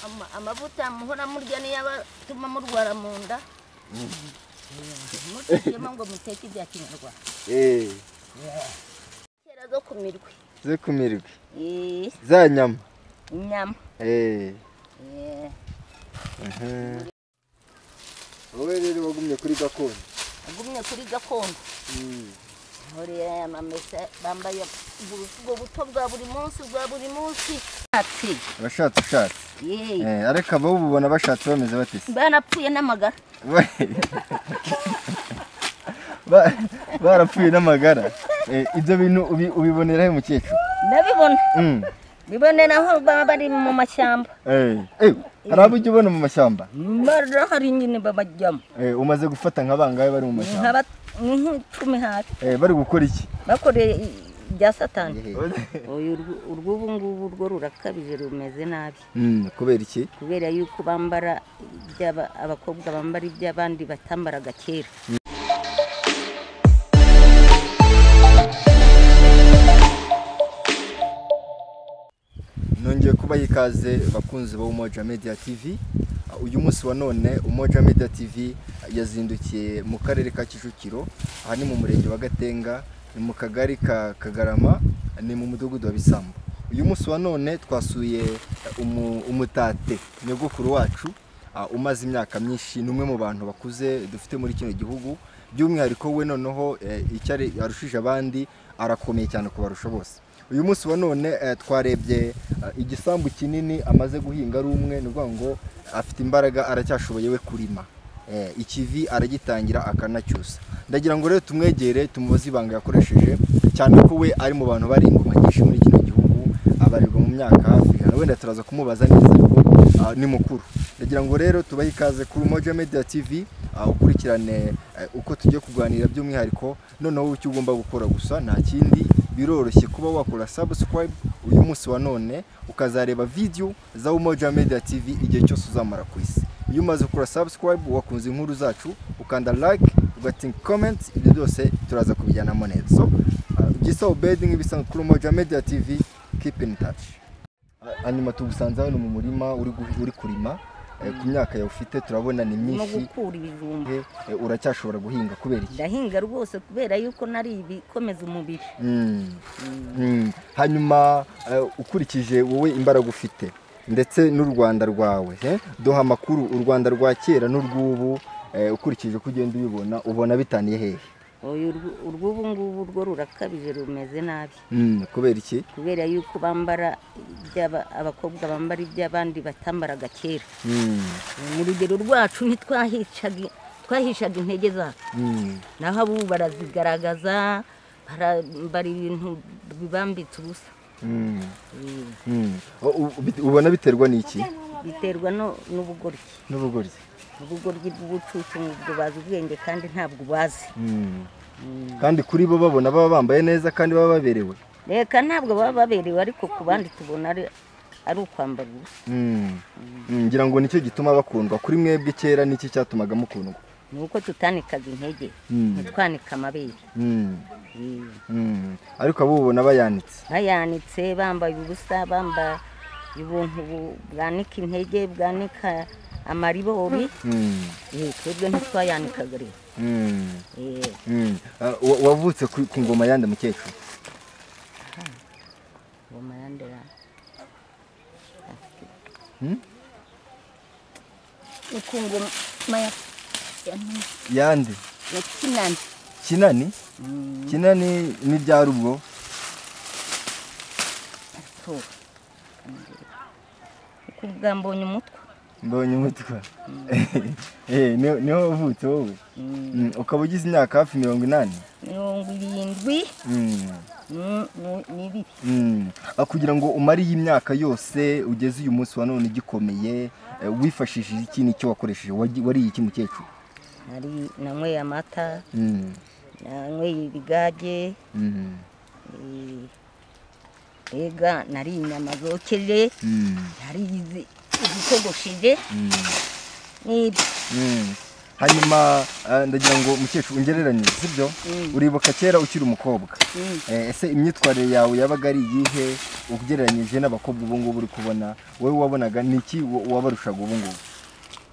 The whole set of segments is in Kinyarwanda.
ama- amavuta muhora murya niyo aba atuma murwara mu nda mutekemo ngo muteke ibya kinyarwanda eee kera zo ku mirwi zo ku mirwi Eh, za nyama inyama eee Eh, wowe rero wagumye kuri gakondo agumye kuri gakondo nkuriye aya mamesa bambaye ubwo buto bwa buri munsi bwa buri munsi Ati, abashatse ushatse yeee Eh, ariko abo ubona bashatse bameze bate se? barapfuye n'amagara Ba- barapfuye n'amagara Eh, ibyo bintu ubi- ubibonera he mukecuru ndabibona Mm. bibonera aho baba bari mu mashyamba Eh, eh, hari abo ujya ubona mu mashyamba barahari nyine babajyamo Eh, umaze gufata nka bangahe bari mu mashyamba nk'icumi hafi Eh, bari gukora iki bakoreye ibya satani uyu urw- urw'ubu ngubu rwo rurakabije rumeze nabi Mm, kubera iki kubera yuko bambara iby'aba- abakobwa bambara iby'abandi batambaraga kera nongeye kubaha ikaze bakunzi ba Umoja Media TV uyu munsi wa none Umoja Media TV yazindukiye mu karere ka Kicukiro aha ni mu murenge wa Gatenga ni mu kagari ka Kagarama ni mu mudugudu wa Bisambo uyu munsi wa none twasuye umu- umutate nyogokuru wacu ah, umaze imyaka myinshi ni umwe mu bantu bakuze dufite muri kino gihugu by'umwihariko we noneho eh, icyo ari- arushije abandi arakomeye cyane kubarusha bose uyu munsi wa none eh, twarebye eh, igisambu kinini amaze guhinga ari umwe ni ukuvuga ngo afite imbaraga aracyashoboye we kurima Eh, ikivi aragitangira akanacyusa ndagira ngo rero tumwegere tumubaze ibanga yakoresheje cyane ko we ari mu bantu bari ingoma nyinshi muri kino gihugu abarirwa mu myaka hafi ijana wenda turaza kumubaza neza ah, ni mukuru ndagira ngo rero tubahe ikaze kuri Umoja Media TV ah, ukurikirane eh, uko tugiye kuganira by'umwihariko noneho icyo ugomba gukora gusa nta kindi biroroshye kuba wakora subscribe uyu munsi wa none ukazareba video za Umoja Media TV igihe cyose uzamara ku isi iyo umaze gukora subscribe wakunze inkuru zacu ukanda like ugatinka comment ibyo byose turaza kubijyanamo neza so ah, gisa obedi nk'ibisanzwe kuri Umoja Media TV keep in touch hanyuma tugusanze hano mu murima uri gu- uri kurima eh, ku myaka yawe ufite turabona ni no myinshi gukura ibijumba eh, eh, uracyashobora guhinga kubera iki ndahinga rwose kubera yuko nari ibikomeza umubiri Mm. Mm. hanyuma eh, ukurikije wowe imbaraga ufite ndetse n'u rwanda rwawe eh, duha amakuru u rwanda rwa kera n'urw'ubu eh, ukurikije uko ugenda ubibona ubona bitaniye hehe uyu urw- urw'ubu ngubu rwo rurakabije rumeze nabi Mm, kubera iki kubera yuko bambara iby'aba- abakobwa bambara iby'abandi batambaraga kera Mm. mu rugero rwacu ntitwahishaga twahishaga intege zacu Mm. naho abubu barazigaragaza barambara ibintu bibambitse ubusa Mm. Eh, Mm. U- u- bit- ubona biterwa n'iki biterwa no- n'ubugoryi n'ubugoryi ubugoryi bw'ubucucu ubwo bazi ubwenge kandi ntabwo bazi Mm. kandi kuri bo babona baba bambaye neza kandi baba baberewe reka ntabwo baba baberewe ariko ku bandi tubona ari- ari ukwambara ubusa Mm. Mm, ngira ngo nicyo gituma bakundwa kuri mwebwe kera nicyo cyatumaga mukundwa ni uko tutanikaga intege Mm. ntitwanika amabere Mm. Eh. Mm. ariko abo ubona bayanitse bayanitse bambaye ubusa bambaye ubuntu bu- bwanika intege bwanika amaribori Mm. Eh, twebwe ntitwayanikaga rero Mm. Eh, Mm. Ah, wa- wavutse ku ku ngoma yande mukecuru ngoma ya Ndera. Hmm? Ni ku ngoma ya- ya Nini, yande ya kinani kinani Mm, kinani ni byari ubwo so. Uku bwa mbonye umutwe mbonye umutwe Eh, niho niho wavutse wowe Mm, Mm, ukaba ugize imyaka hafi mirongo inani mirongo irindwi Mm. nu- nu- n'ibiri Mm. Ah, kugira ngo umare iyi myaka yose ugeze uyu munsi wa none igikomeye eh, wifashishije iki nicyo wakoresheje Wagi- wariye iki mukecuru nari nanyweye amata Mm. nanyweye ibigage Mm. Eh, mbega nari inyama zokeje Mm. nari izi- izitogosheje Mm. n'ibyo Mm. hanyuma eh, ndagira ngo mukecuru ungereranyije sibyo Mm. uribuka kera ukiri umukobwa Mm. Eh, ese imyitwarire yawe yabaga ari iyihe ugereranyije n'abakobwa ubu ngubu uri kubona wowe wabonaga ni iki wa- wabarushaga ubu ngubu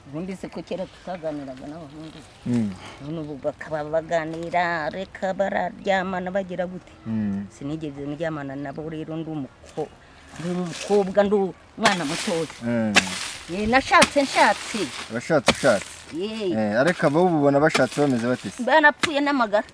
ubundi se ko kera tutaganiraga n'abahungu none ubu bakaba baganira reka bararyamana bagira gute Mm. sinigeze ndyamana nabo rero ndi umuko- ndi umukobwa ndi umwana mutoya Mm. Eh, nashatse nshatse abashatse ushatse Ye, Eh, ariko abawubona bashatse bameze batese barapfuye n'amagara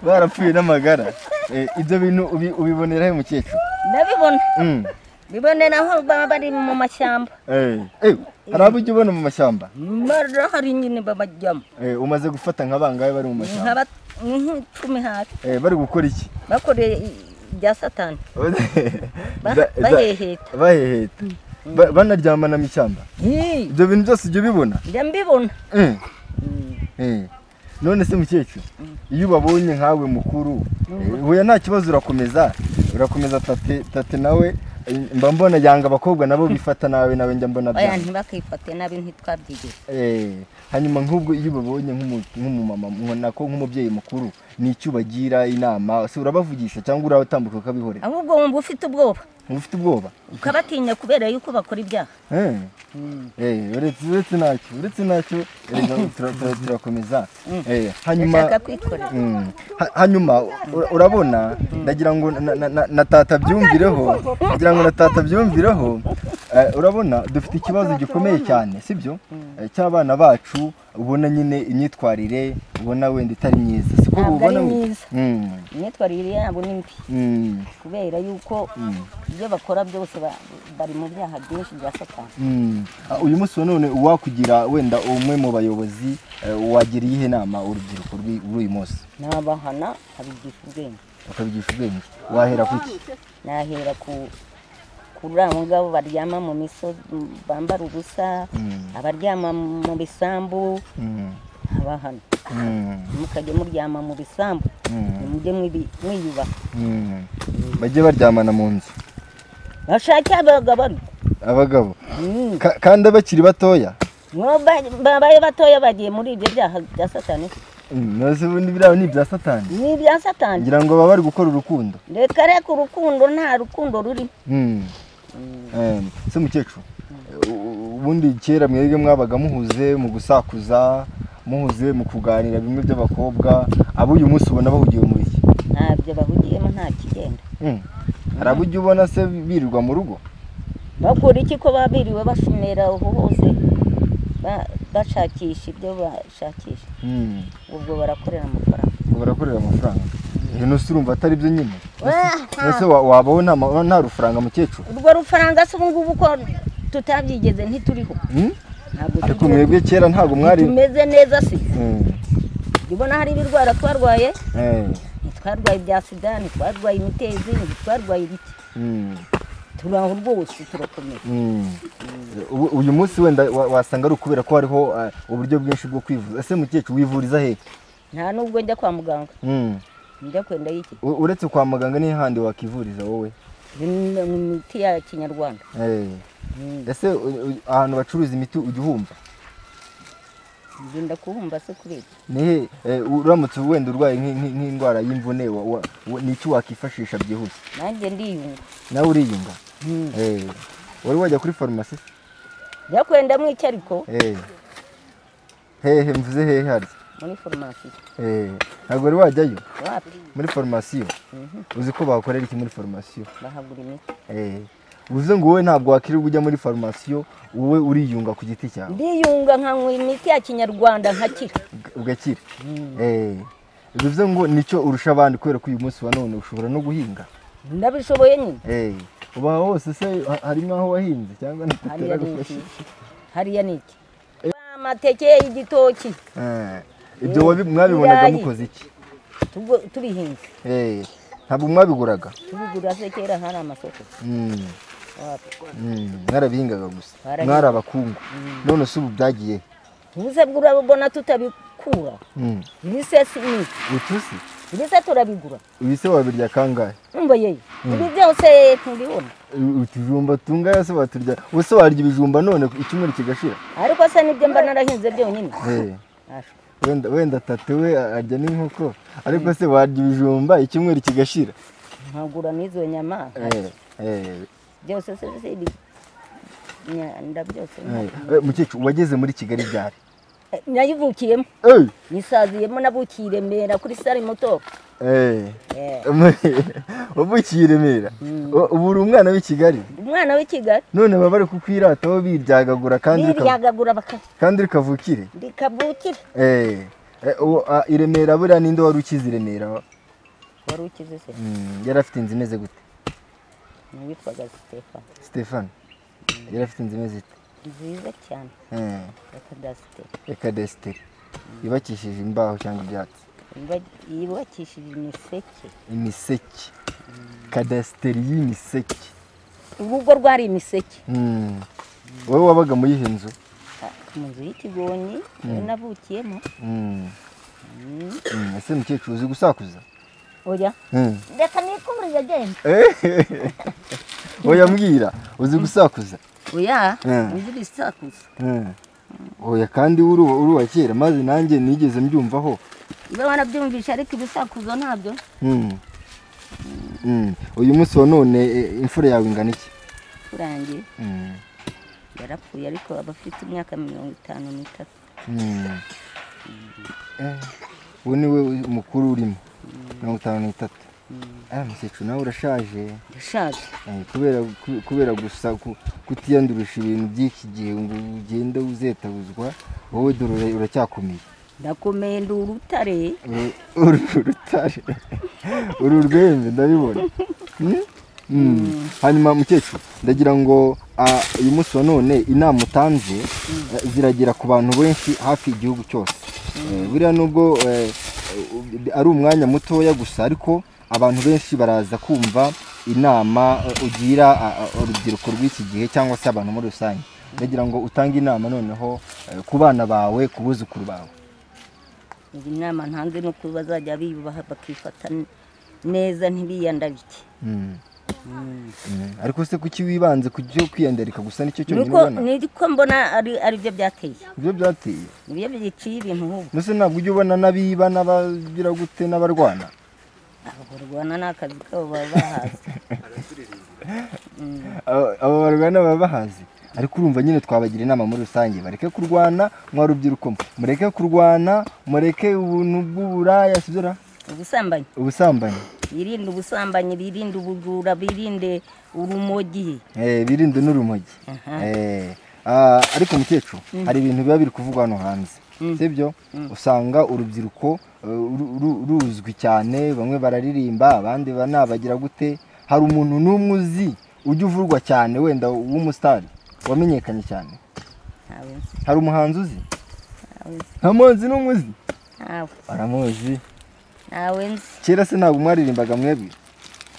barapfuye n'amagara Eh, ibyo bintu ubi- ubibonera he mukecuru ndabibona Mm. bibonera aho baba bari mu mashyamba Eh, eh, hari abo ujya ubona mu mashyamba barahari nyine babajyamo Eh, umaze gufata nka bangahe bari mu ni mashyamba nk'icumi hafi Eh, bari gukora iki bakoreye i- ibya satani Ba- Za- za- baheheta. baheheta Ba- banaryamana mu ishyamba Hi, ibyo bintu byose ujya ubibona njya mbibona Eh, Mm, eh. none se mukecuru iyo ubabonye nkawe mukuru eh, huya nta kibazo urakomeza urakomeza tate tate nawe eh, mba mbona yanga abakobwa nabo bifata nawe nawe njya mbona oya byanga ntibakifate nabi ntitwabyigeze Eh, hanyuma nk'ubwo iyo ubabonye nk'umu- nk'umumama nako nk'umubyeyi mukuru ni iki ubagira inama se urabavugisha cyangwa urabatambuka ukabihorera ahubwo wumva ufite ubwoba uba ufite ubwoba ukabatinya kubera yuko bakora ibyaha Eh, eh, uretse uretse ntacyo uretse ntacyo erega tura- tura- turakomeza Eh, hanyuma bashaka kwikorera Mm. Ha- hanyuma ura- urabona ndagira ngo na- na- na- na tata byumvireho ndagira ngo na tata byumvireho eh, urabona dufite ikibazo gikomeye cyane sibyo Eh, cy'abana bacu ubona nyine imyitwarire ubona wenda itari myiza siko Ntabwo ubona ari we- myiza. Mm, imyitwarire yabo ni mbi mm, kubera yuko ibyo bakora byose ba- bari mu byaha byinshi bya satani mm. Ah, uyu munsi wa none uwakugira wenda umwe mu bayobozi eh, wagira iyihe nama urubyiruko rw'i- rw'uyu munsi nabahana abigisha ubwenge ukabigisha ubwenge wahera ku iki nahera ku kuri abo ngabo baryama mu misozi bambara ubusa Mm. abaryama mu bisambu Mm, abahana mm. mukajya muryama mu bisambu Mm. mujye mwibi- mwiyubaha Mm. bajye baryamana mu nzu bashake abagabo abagabo Mm. Ka- kandi abakiri batoya Ngo ba- babaye batoya bagiye muri ibyo byaha bya satani Mm, nose ubundi biriya ni ibya satani ni ibya satani ngira ngo baba bari gukora urukundo reka reka urukundo nta rukundo ruri Mm. Eh, se mukecuru u- u- ubundi kera mwebwe mwabaga muhuze mu gusakuza muhuze mu kuganira bimwe by'abakobwa abo uyu munsi ubona bahugiye muri iki ntabyo bahugiyemo nta kigenda Mm. hari abo ujya ubona se birirwa mu rugo bakora iki ko babiriwe bashumera aho hose ba- bashakisha ibyo bashakisha Mm. ubwo barakorera amafaranga ngo barakorera amafaranga Eh, nose urumva atari byo nyine Ah, nose wa- wabaho nta ma- nta rufaranga mukecuru urwo rufaranga se ubu ngubu ko tutabyigeze ntituriho Mm? ntabwo ariko tugiye- mwebwe kera ntabwo mwari tumeze neza si Mm, ubona hari ibirwara twarwaye eh, ntitwarwaye ibya sida ntitwarwaye imitezi ntitwarwaye ibiki mm, turi aho rwose turakomeye mm. Ubu- uyu munsi wenda wa- wasanga ari ukubera ko hariho eh, uburyo bwinshi bwo kwivuza ese mukecuru wivuriza he nta nubwo njya kwa muganga Mm. njya kwenda y'iki U- uretse kwa muganga ni handi wakivuriza wowe Ni- ni imiti ya kinyarwanda Eh, Mm. ese u- u- ahantu bacuruza imiti ujya uhumva ngenda kuhumva se kuri ibyo nihe eh, uramutse wenda urwaye nk'i- nk'i- nk'indwara y'imvune wa- wa- wa- ni iki wakifashisha byihuse nanjye ndiyunga nawe uriyunga Mm. Eh, wari wajya kuri farumasi se? njya kwendamo iki ariko Eh. hehe mvuze hehe harya muri farumasi Eh, ntabwo wari wajyayo wapi muri farumasiyo uzi ko bakorera iki muri farumasiyo bahagura imiti Eh, bivuze ngo wowe ntabwo wakirirwa ujya muri farumasiyo wowe uriyunga ku giti cyawe ndiyunga nkanywa imiti ya kinyarwanda nkakira uga- ugakira Eh, bivuze ngo nicyo urusha abandi kubera ko uyu munsi wa none ushobora no guhinga ndabishoboye nyine Eh, uba hose se ha- hari nk'aho wahinze hariya cyangwa ni iki ntateragufashe hariya ni iki amateke y'igitoki ibyo Eh, wabi- mwabibonaga ibirayi. mukoze iki tubu- tubihinze Eh, ntabwo mwabiguraga tubigura se kera hari amasoko Mm, wapi mm, mwarabihingaga gusa Barahinga. mwari abakungu none se ubu byagiye he? ubuse bwurabona tutabikura Mm. ibisesi ni iki? utusi ibise turabigura ibise wabirya kangahe umva yewe ibi byose ntibibona utujumba tungana se baturya ubuse warya ibijumba none icyumweru kigashira ariko se nibyo mba narahinze byonyine Eh, Ashwa. wenda wenda tate we arya n'inkoko ariko se warya ibijumba icyumweru kigashira nkagura n'izo nyama Eh, eh, byose se se ibi- nyanda byose eh. Eh, mukecuru wageze muri kigali ryari Eh, nayivukiyemo Eh, nisaziyemo nabukiye i remera kuri sare moto eh. Eh, wavukiye i remera U- ubu uri umwana w'i kigali umwana w'i kigali none baba bari kukwirataho biryagagura kandi rika- biryagagura baka- kandi rikavukire rikavukira Eh, eh, uwo, ah, i remera buriya ninde wari ukize i remera wari ukize se Mm, yari afite inzu imeze gute witwaga sitefani stefani yari afite inzu imeze ite nziza cyane Eh, yakadasite ya kadesiteri yubakishije imbaho cyangwa ibyatsi yubakishije imiseke imiseke kadesiteri y'imiseke urugo rwari imiseke Mm. wowe wabaga muri iyo nzu Ah, mu nzu y'ikigoni niyo navukiyemo Mm. Mm. Mm, ese mukecuru uzi gusakuza oya Mm. reka nikurure agenda oya mbwira uzi gusakuza oya Mm. inzu ibisakuza Mm. oya kandi uri uwa- uri uwa kera maze nanjye nigeze mbyumvaho niba wanabyumvisha ariko ibisakuzo ntabyo Mm. Mm. uyu munsi wa none e, imfura yawe ingana iki kurangiye Mm. yarapfuye ariko aba afite imyaka mirongo itanu n'itatu Mm. Eh, uwo ni we mukuru urimo mirongo itanu n'itatu Ah, mukecuru nawe urashaje ndashaje Eh, kubera ku- kubera gusa ku- kutiyandurisha ibintu by'iki gihe ngo ugende uzetabuzwa wowe dore ura- uracyakomeye ndakomeye ndi urutare Eh, uru urutare uru urwembe ndabibona Hmm? Hmm. hanyuma mukecuru ndagira ngo ah, uyu munsi wa none inama utanze eh, ziragera ku bantu benshi hafi igihugu cyose Eh, buriya nubwo eh, u- ari umwanya mutoya gusa ariko abantu benshi baraza kumva inama eh, ugira ah, ah, urubyiruko rw'iki gihe cyangwa se abantu muri rusange ndagira ngo utange inama noneho eh, ku bana bawe ku buzukuru bawe iyi nama ntanze ni uko bazajya biyubaha bakifata neza ntibiyandabike Hmm. Mm. ariko se kuki wibanze ku byo kwiyandarika gusa nicyo cyonyine niko ubona niko mbona ari aribyo byateye ibyo byateye nibyo biciye ibintu ubu mbese ntabwo ujya ubona n'abiba n'abagira gute n'abarwana barwana ni akazi kabo baba bahaze Aba- aba barwana baba bahazi ariko urumva nyine twabagira inama muri rusange bareke kurwana mwa rubyiruko mwe. mureke kurwana mureke ubuntu bw'uburaya sibyo ubusambanyi ubusambanyi birinde ubusambanyi birinde ubujura birinde urumogi Eh, birinde n'urumogi Aha. Eh, ah, ariko mukecuru hari ibintu biba biri kuvugwa hano hanze sibyo usanga urubyiruko eh, ru- ru- ruzwi cyane bamwe bararirimba abandi ba- nabagira gute hari umuntu n'umwe uzi ujya uvurwa cyane wenda w'umusitari wamenyekanye cyane ntawe nzi hari umuhanzi uzi ntawe nzi nta muhanzi n'umwe uzi ntawe baramuzi ntawe nzi kera se ntabwo mwaririmbaga mwebwe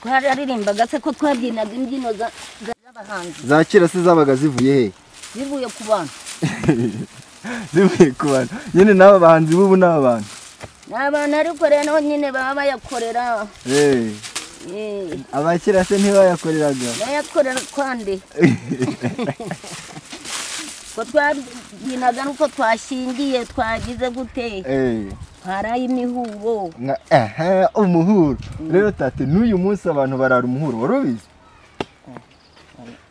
twararimbaga se ko twabyinaga imbyino za- za- z'abahanzi za kera se zabaga zivuye hehe zivuye ku bantu zivuye ku bantu nyine n'aba bahanzi b'ubu ni abantu ni abantu ariko rero nyine baba bayakorera Eh. eh, abakira se ntibayakoreraga bayakorera kwande ko twabyinaga nuko twashingiye twagize gute Eh, twaraye imihuro nka aha umuhuro rero tate n'uyu munsi abantu barara umuhuro wari ubizi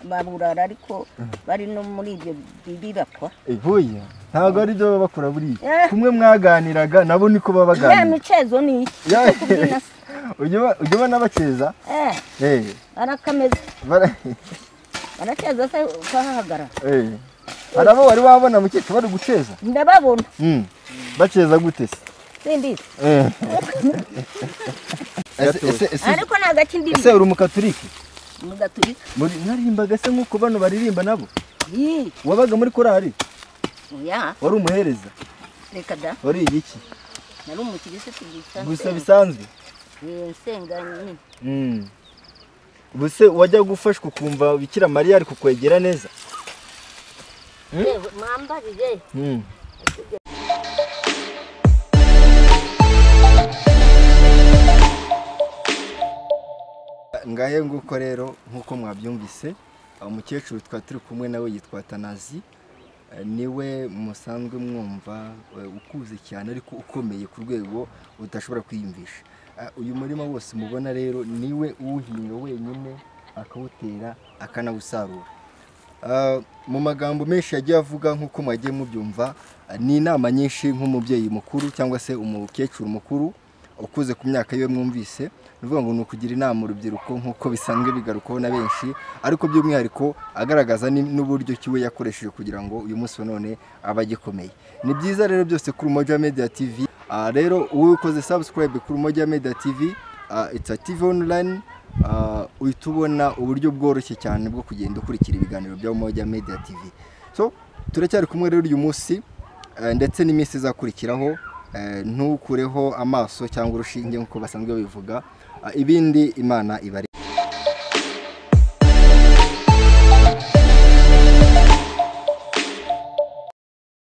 baburara ariko bari no muri ibyo bibirakwa ibuye ntabwo ari byo baba bakora buriya Eh. kumwe mwaganiraga nabo niko baba ya baganira micezo ni iki Ya- kubyina se ujya uba- ujya ubona abakeza eh eh, barakameza bara- barakeza se ukahahagarara eh. hari abo wari wabona mukecuru bari guceza ndababona Mm. baceza gute se simbizi Eh. Ese- ese- ese- ariko ni agakindiri ese uri umukaturike mu gaturika Muri- mwarimbaga se nk'uko bano baririmba nabo Ih, wabaga muri korari ya wari umuhereza reka da wari igiki nari umukirisitu gusa gusa bisanzwe Eh, nsenga nyine ubuse wajya gufashwa ukumva bikira mariya ari kukwegera neza yewe mwambarire ngahe nguko rero nk'uko mwabyumvise umukecuru twari turi kumwe nawe yitwa tanazi niwe musanzwe mwumva eh, ukuze cyane ariko ukomeye ku rwego udashobora kwiyumvisha Ah, uyu murima wose mubona rero niwe uwuhinga wenyine akawutera akanawusarura Ah, mu magambo menshi yagiye avuga nk'uko mwagiye mubyumva ah, ni inama nyinshi nk'umubyeyi mukuru cyangwa se umukecuru mukuru ukuze ku myaka yiwe mwumvise ni ukuvuga ngo ni ukugira inama urubyiruko nk'uko bisanzwe bigarukwaho na benshi ariko by'umwihariko agaragaza ni- n'uburyo kiwe yakoresheje kugira ngo uyu munsi wa none abe agikomeye ni byiza rero byose kuri Umoja Media TV Ah, rero wowe ukoze subscribe kuri Umoja Media TV ah, it's a TV online ah, uhita ubona uburyo bworoshye cyane bwo kugenda ukurikira ibiganiro bya Umoja Media TV so turacyari kumwe rero uyu munsi Eh, ndetse n'iminsi izakurikiraho eh, ntukureho amaso cyangwa urushinge nk'uko basanzwe babivuga Ah, ibindi imana ibari